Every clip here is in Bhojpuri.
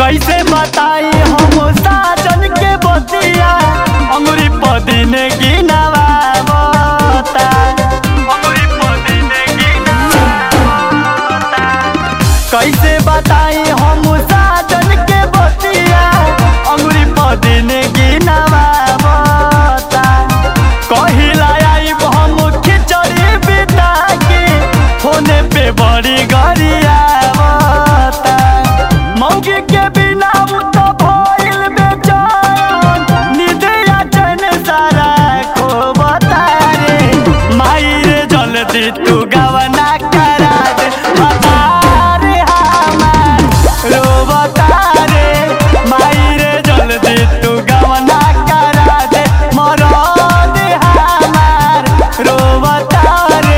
कैसे बताई हम साजन के बतिया अंगुरी पदिन गिनवावता अंगुरी पदिन गिनवावता कैसे बताई हम साजन के बतिया अंगुरी पदिन गिनवावता कहिला आइब हम खिचड़ी बिता के होने पे बड़ी गरियावता मौगी के बिना उ तो भइल बेचैन निदिया चैन सारा खोबता रे माई रे जल्दी तू गवना करा दे हमारे हमार रोबता रे माई रे जल्दी तू गवना करा दे मरद हमार रोबता रे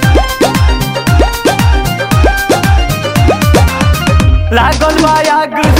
लागल बा आग